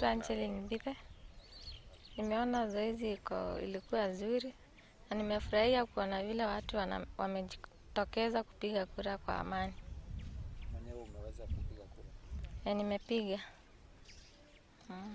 Naitwa Angeline Mbithe. Nimeona zoezi iko ilikuwa nzuri na nimefurahia kuona vile watu wana, wamejitokeza kupiga kura kwa amani. Mwenyewe umeweza kupiga kura. Na nimepiga mm.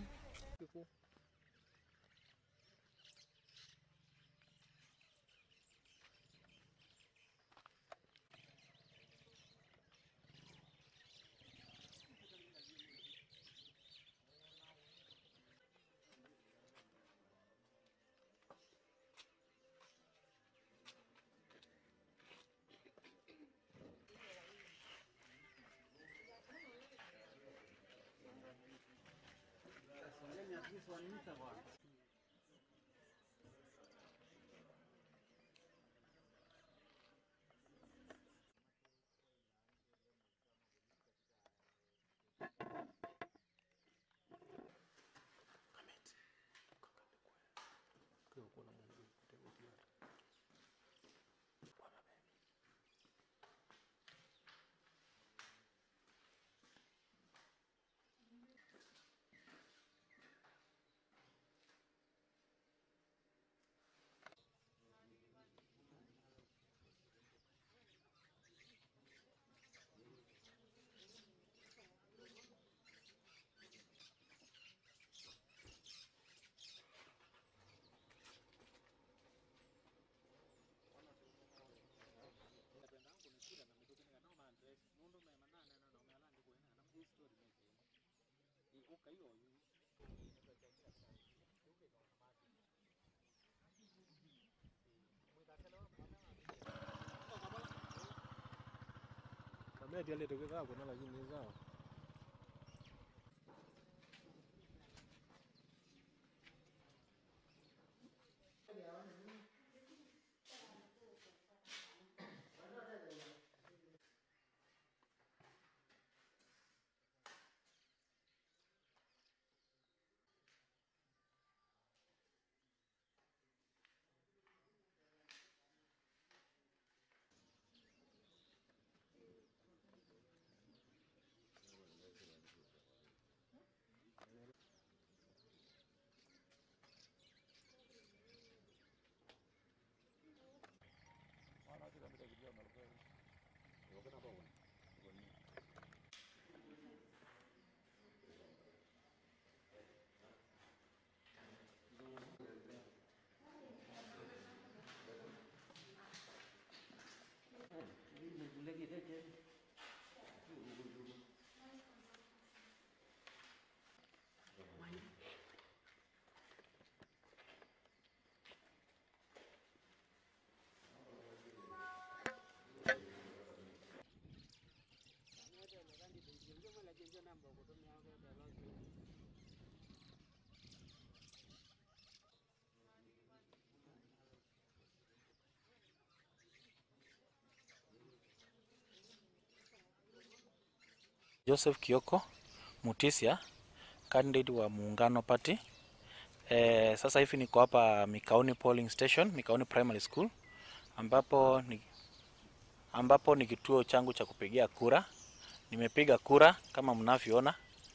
Kameti aliyetekeka kuna lakini sawa. Joseph Kioko Mutisia, candidate wa Muungano Party. E, sasa hivi niko hapa Mikaoni polling station, Mikaoni Primary School ambapo ni, ambapo ni kituo changu cha kupigia kura. Nimepiga kura kama mnavyoona.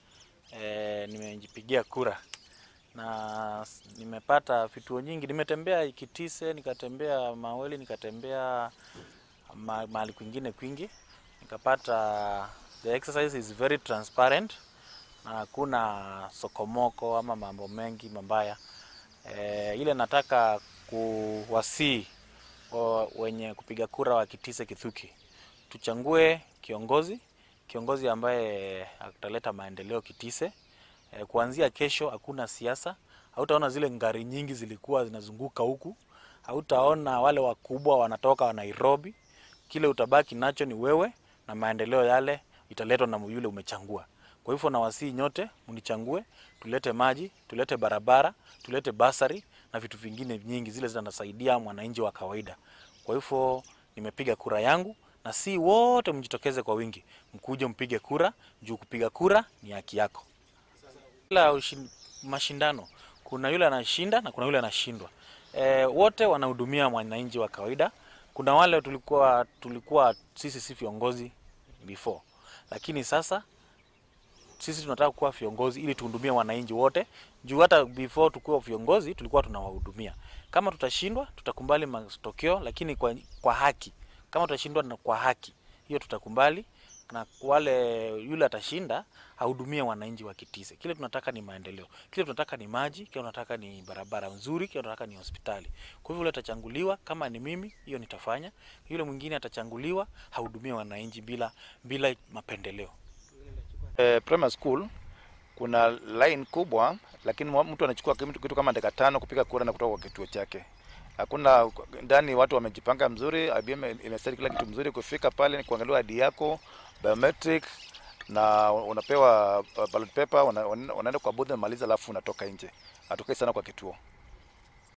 E, nimejipigia kura na s- nimepata vituo nyingi. Nimetembea Ikitise, nikatembea Maweli, nikatembea ma- mahali kwingine kwingi, nikapata the exercise is very transparent na hakuna sokomoko ama mambo mengi mabaya. E, ile nataka kuwasii wa- wenye kupiga kura wa Kitise Kithuki, tuchangue kiongozi kiongozi ambaye ataleta maendeleo Kitise. E, kuanzia kesho hakuna siasa, hautaona zile ngari nyingi zilikuwa zinazunguka huku, hautaona wale wakubwa wanatoka wa Nairobi. Kile utabaki nacho ni wewe na maendeleo yale italetwa na yule umechangua. Kwa hivyo nawasihi nyote mnichangue, tulete maji, tulete barabara, tulete basari na vitu vingine nyingi zile zinasaidia mwananchi wa kawaida. Kwa hivyo nimepiga kura yangu na si wote mjitokeze kwa wingi, mkuje mpige kura juu kupiga kura ni haki yako. Kila ushin- mashindano kuna yule anashinda na kuna yule anashindwa. E, wote wanahudumia mwananchi wa kawaida. Kuna wale tulikuwa tulikuwa sisi si viongozi before, lakini sasa sisi tunataka kuwa viongozi ili tuhudumie wananchi wote, juu hata before tukuwa viongozi tulikuwa tunawahudumia. Kama tutashindwa, tutakubali matokeo, lakini kwa, kwa haki. Kama tutashindwa na kwa haki, hiyo tutakubali, na wale yule atashinda ahudumie wananchi wa Kitise. Kile tunataka ni maendeleo, kile tunataka ni maji, kile tunataka ni barabara nzuri, kile tunataka ni hospitali. Kwa hivyo yule atachanguliwa, kama ni mimi, hiyo nitafanya. Yule mwingine atachanguliwa, hahudumie wananchi bila bila mapendeleo. Eh, primary school kuna line kubwa, lakini mwa- mtu anachukua kitu kitu kama dakika tano kupiga kura na kutoka kwa kituo chake. Hakuna ndani, watu wamejipanga mzuri, IBM imestadi kila kitu mzuri. Kufika pale ni kuangalia ID yako biometric, na unapewa uh, ballot paper, una- una- unaenda kwa booth, unamaliza, alafu unatoka nje. Hatukai sana kwa kituo.